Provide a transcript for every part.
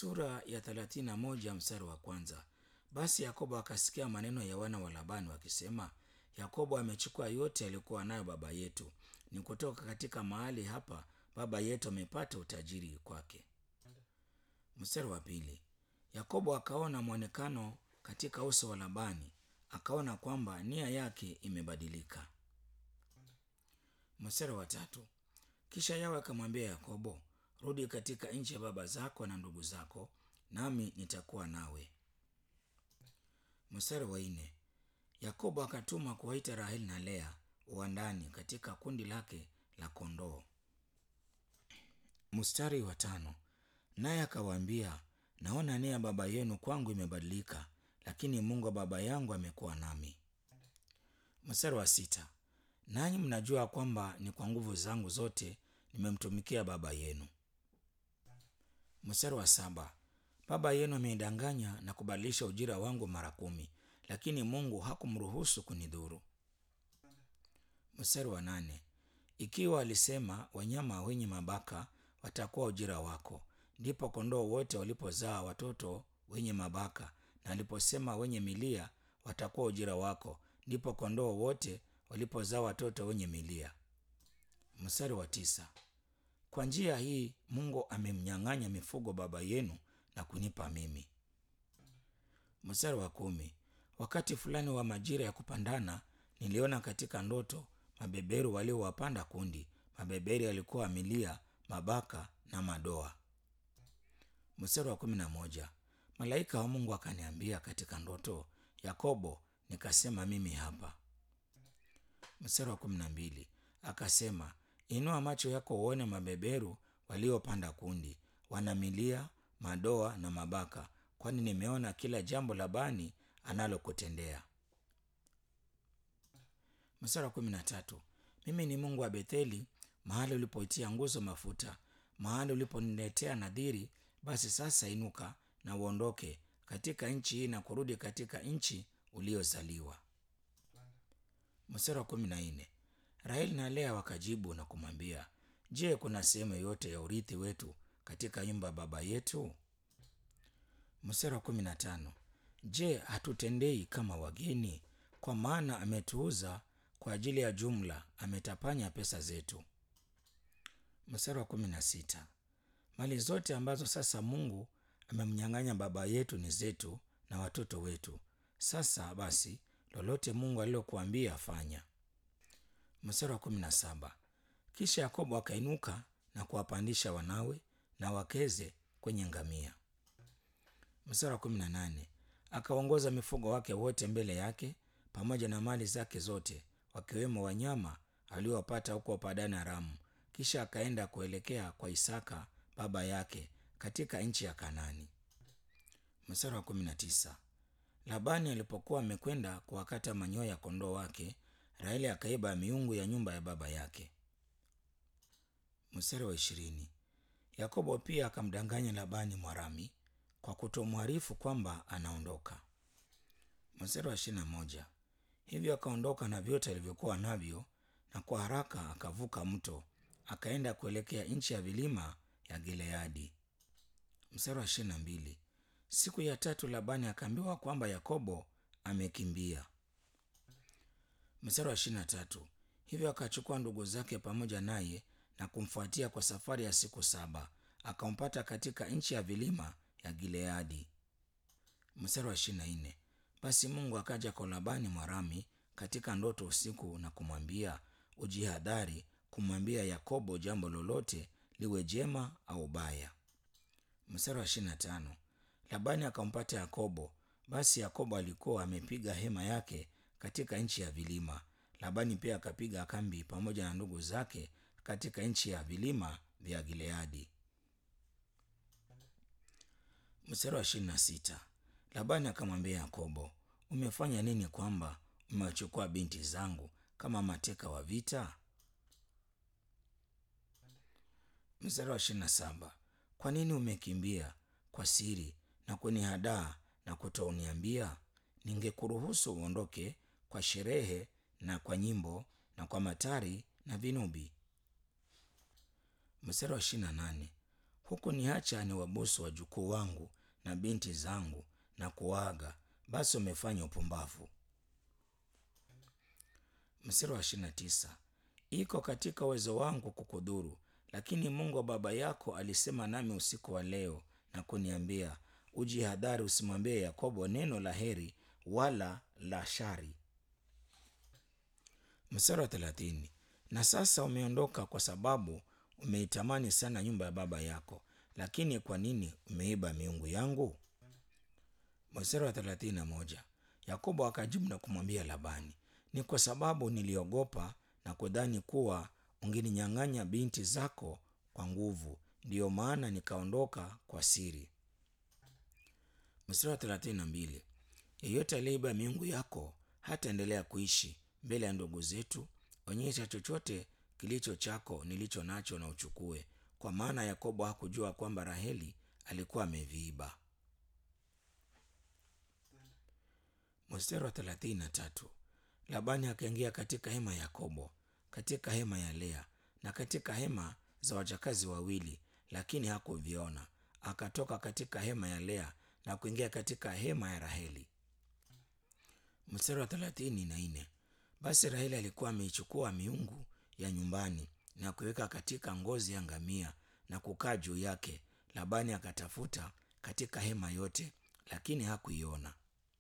Sura ya thelathini na moja mstari wa kwanza. Basi Yakobo akasikia maneno ya wana wa Labani wakisema, Yakobo amechukua yote aliyokuwa nayo baba yetu, ni kutoka katika mahali hapa baba yetu amepata utajiri kwake. Mstari wa pili. Yakobo akaona mwonekano katika uso wa Labani, akaona kwamba nia yake imebadilika. Mstari wa tatu. Kisha Yawe akamwambia Yakobo, rudi katika nchi ya baba zako na ndugu zako, nami nitakuwa nawe. Mstari wa nne. Yakobo akatuma kuwaita Raheli na Lea uwandani katika kundi lake la kondoo. Mstari wa tano. Naye akawaambia, naona nia ya baba yenu kwangu imebadilika, lakini Mungu wa baba yangu amekuwa nami. Mstari wa sita. Nanyi mnajua kwamba ni kwa nguvu zangu zote nimemtumikia baba yenu. Mstari wa saba. Baba yenu amenidanganya na kubadilisha ujira wangu mara kumi, lakini Mungu hakumruhusu kunidhuru. Mstari wa nane. Ikiwa alisema wanyama wenye mabaka watakuwa ujira wako, ndipo kondoo wote walipozaa watoto wenye mabaka, na aliposema wenye milia watakuwa ujira wako, ndipo kondoo wote walipozaa watoto wenye milia. Mstari wa tisa. Kwa njia hii Mungu amemnyang'anya mifugo baba yenu na kunipa mimi. Mstari wa kumi. Wakati fulani wa majira ya kupandana, niliona katika ndoto mabeberu waliowapanda kundi. Mabeberu yalikuwa milia, mabaka na madoa. Mstari wa kumi na moja. Malaika wa Mungu akaniambia katika ndoto, Yakobo. Nikasema, mimi hapa. Mstari wa kumi na mbili. Akasema, inua macho yako uone mabeberu waliopanda kundi, wana milia, madoa na mabaka, kwani nimeona kila jambo Labani analokutendea. Mstari wa kumi na tatu. Mimi ni Mungu wa Betheli, mahali ulipoitia nguzo mafuta, mahali uliponiletea nadhiri. Basi sasa inuka na uondoke katika nchi hii na kurudi katika nchi uliozaliwa. Mstari wa kumi na nne. Raheli na Lea wakajibu na kumwambia, Je, kuna sehemu yoyote ya urithi wetu katika nyumba ya baba yetu? Mstari wa kumi na tano. Je, hatutendei kama wageni? Kwa maana ametuuza kwa ajili ya jumla, ametapanya pesa zetu. Mstari wa kumi na sita. Mali zote ambazo sasa Mungu amemnyang'anya baba yetu ni zetu na watoto wetu. Sasa basi, lolote Mungu alilokuambia fanya. Mstari wa kumi na saba. Kisha Yakobo akainuka na kuwapandisha wanawe na wakeze kwenye ngamia. Mstari wa kumi na nane. Akaongoza mifugo wake wote mbele yake pamoja na mali zake zote, wakiwemo wanyama aliowapata huko Padani Aramu. Kisha akaenda kuelekea kwa Isaka baba yake katika nchi ya Kanani. Mstari wa kumi na tisa. Labani alipokuwa amekwenda kuwakata manyoya ya kondoo wake, Raheli akaiba miungu ya nyumba ya baba yake. Mstari wa ishirini. Yakobo pia akamdanganya Labani Mwarami kwa kutomwarifu kwamba anaondoka. Mstari wa ishirini na moja. Hivyo akaondoka na vyote alivyokuwa navyo, na kwa haraka akavuka mto akaenda kuelekea nchi ya vilima ya Gileadi. Mstari wa ishirini na mbili. Siku ya tatu Labani akaambiwa kwamba Yakobo amekimbia. Mstari wa ishirini na tatu. Hivyo akachukua ndugu zake pamoja naye na kumfuatia kwa safari ya siku saba, akampata katika nchi ya vilima ya Gileadi. Mstari wa ishirini na nne. Basi Mungu akaja kwa Labani Mwarami katika ndoto usiku na kumwambia, ujihadhari kumwambia Yakobo jambo lolote, liwe jema au baya. Mstari wa ishirini na tano. Labani akampata Yakobo. Basi Yakobo alikuwa amepiga hema yake katika nchi ya vilima. Labani pia akapiga kambi pamoja na ndugu zake katika nchi ya vilima vya Gileadi. Mstari wa ishirini na sita. Labani akamwambia Yakobo, umefanya nini kwamba umewachukua binti zangu kama mateka wa vita? Mstari wa ishirini na saba. Kwa nini umekimbia kwa siri na kunihadaa na kutouniambia? Ningekuruhusu uondoke kwa sherehe na kwa nyimbo na kwa matari na vinubi. Mstari wa ishirini na nane. huku niacha ni wabusu wajukuu wangu na binti zangu na kuaga, basi umefanya upumbavu. Mstari wa ishirini na tisa iko katika uwezo wangu kukudhuru, lakini Mungu wa baba yako alisema nami usiku wa leo na kuniambia, ujihadhari, usimwambie Yakobo neno la heri wala la shari. Mstari wa thelathini na sasa umeondoka kwa sababu umeitamani sana nyumba ya baba yako, lakini kwa nini umeiba miungu yangu? Mstari wa thelathini na moja Yakobo akajibu na kumwambia Labani, ni kwa sababu niliogopa na kudhani kuwa ungeninyang'anya binti zako kwa nguvu, ndiyo maana nikaondoka kwa siri. Mstari wa thelathini na mbili yeyote aliyeiba miungu yako hataendelea kuishi mbele ya ndugu zetu. Onyesha chochote kilicho chako nilicho nacho na uchukue, kwa maana Yakobo hakujua kwamba Raheli alikuwa ameviiba. Mstari wa thelathini na tatu Labani akaingia katika hema ya Yakobo, katika hema ya Lea na katika hema za wajakazi wawili, lakini hakuviona. Akatoka katika hema ya Lea na kuingia katika hema ya Raheli. Mstari wa thelathini na nne basi Raheli alikuwa ameichukua miungu ya nyumbani na kuiweka katika ngozi ya ngamia na kukaa juu yake. Labani akatafuta katika hema yote, lakini hakuiona.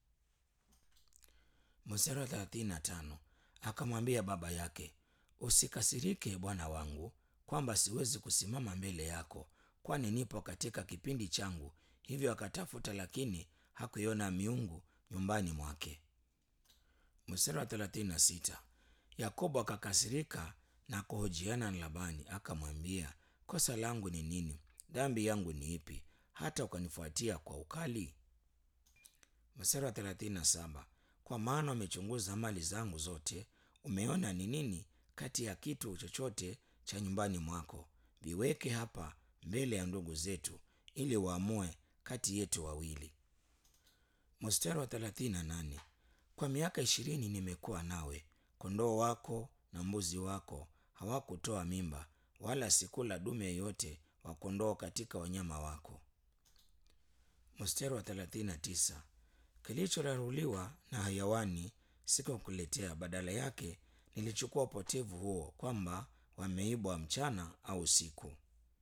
Mstari wa thelathini na tano akamwambia baba yake, usikasirike bwana wangu, kwamba siwezi kusimama mbele yako, kwani nipo katika kipindi changu. Hivyo akatafuta, lakini hakuiona miungu nyumbani mwake. Mstari wa thelathini na sita Yakobo akakasirika na kuhojiana na Labani, akamwambia, kosa langu ni nini? Dhambi yangu ni ipi, hata ukanifuatia kwa ukali? Mstari wa thelathini na saba kwa maana umechunguza mali zangu zote, umeona ni nini kati ya kitu chochote cha nyumbani mwako, viweke hapa mbele ya ndugu zetu, ili waamue kati yetu wawili. Mstari wa thelathini na nane kwa miaka ishirini nimekuwa nawe, kondoo wako na mbuzi wako hawakutoa mimba, wala sikula dume yeyote wa kondoo katika wanyama wako. Mstari wa thelathini na tisa kilichoraruliwa na hayawani sikukuletea, badala yake nilichukua upotevu huo, kwamba wameibwa mchana au usiku.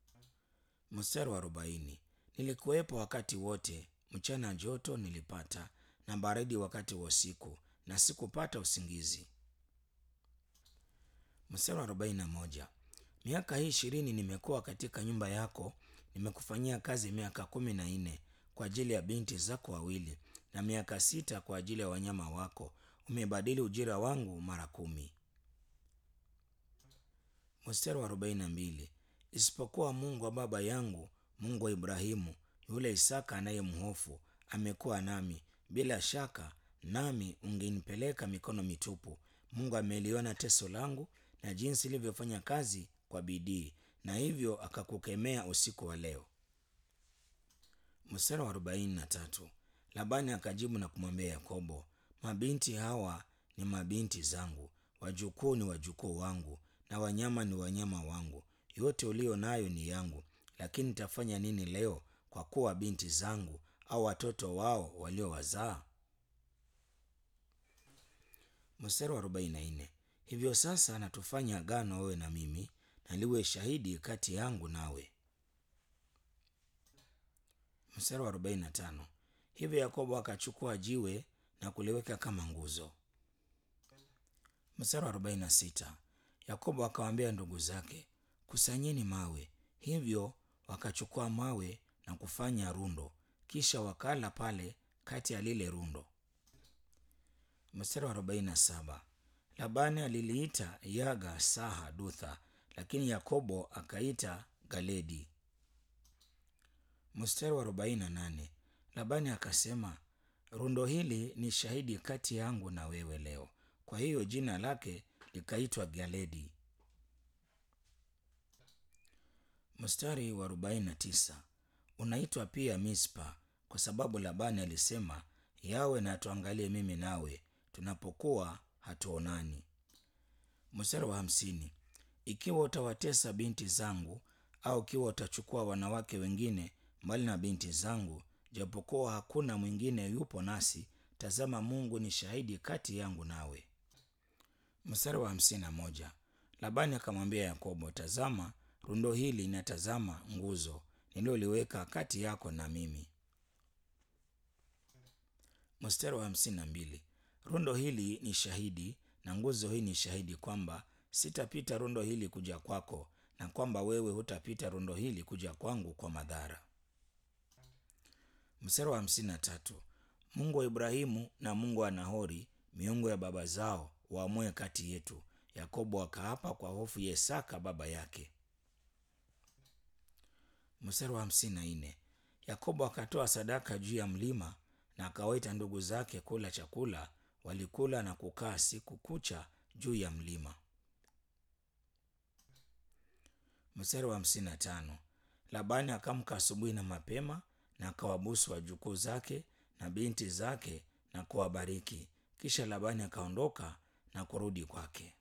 Mstari wa arobaini nilikuwepo wakati wote, mchana joto nilipata na baridi wakati wa usiku, na sikupata usingizi. Mstari wa arobaini na moja miaka hii ishirini nimekuwa katika nyumba yako, nimekufanyia kazi miaka kumi na nne kwa ajili ya binti zako wawili na miaka sita kwa ajili ya wanyama wako. Umebadili ujira wangu mara kumi. Mstari wa arobaini na mbili isipokuwa Mungu wa baba yangu, Mungu wa Ibrahimu, yule Isaka anayemhofu, amekuwa nami, bila shaka nami ungenipeleka mikono mitupu. Mungu ameliona teso langu na jinsi ilivyofanya kazi kwa bidii, na hivyo akakukemea usiku wa leo. Mstari wa arobaini na tatu Labani akajibu na kumwambia Yakobo, mabinti hawa ni mabinti zangu, wajukuu ni wajukuu wangu, na wanyama ni wanyama wangu. Yote ulio nayo ni yangu, lakini nitafanya nini leo kwa kuwa binti zangu au watoto wao waliowazaa? Mstari wa arobaini na nne hivyo sasa natufanya agano wewe na mimi, na liwe shahidi kati yangu nawe. Mstari wa arobaini na tano hivyo Yakobo akachukua jiwe na kuliweka kama nguzo. Mstari wa arobaini na sita Yakobo akawaambia ndugu zake, kusanyeni mawe. Hivyo wakachukua mawe na kufanya rundo, kisha wakala pale kati ya lile rundo. Mstari wa arobaini na saba Labani aliliita Yaga Saha Dutha, lakini Yakobo akaita Galedi. Mstari wa arobaini na nane Labani akasema, rundo hili ni shahidi kati yangu na wewe leo. Kwa hiyo jina lake likaitwa Galedi. Mstari wa arobaini na tisa unaitwa pia Mispa, kwa sababu Labani alisema, yawe na tuangalie mimi nawe tunapokuwa hatuonani. Mstari wa hamsini ikiwa utawatesa binti zangu au ikiwa utachukua wanawake wengine mbali na binti zangu, japokuwa hakuna mwingine yupo nasi, tazama, Mungu ni shahidi kati yangu nawe. Mstari wa hamsini na moja. Labani akamwambia Yakobo, tazama, rundo hili linatazama nguzo nililoliweka kati yako na mimi. Mstari wa hamsini na mbili. Rundo hili ni shahidi na nguzo hii ni shahidi kwamba sitapita rundo hili kuja kwako na kwamba wewe hutapita rundo hili kuja kwangu kwa madhara. Mstari wa hamsini na tatu. Mungu wa Ibrahimu na Mungu wa Nahori, miungu ya baba zao, waamue kati yetu. Yakobo akaapa kwa hofu ya Isaka baba yake. Mstari wa hamsini na nne. Yakobo akatoa sadaka juu ya mlima na akawaita ndugu zake kula chakula. Walikula na kukaa siku kucha juu ya mlima. Mstari wa hamsini na tano. Labani akamka asubuhi na mapema na akawabusu wajukuu zake na binti zake na kuwabariki. Kisha Labani akaondoka na kurudi kwake.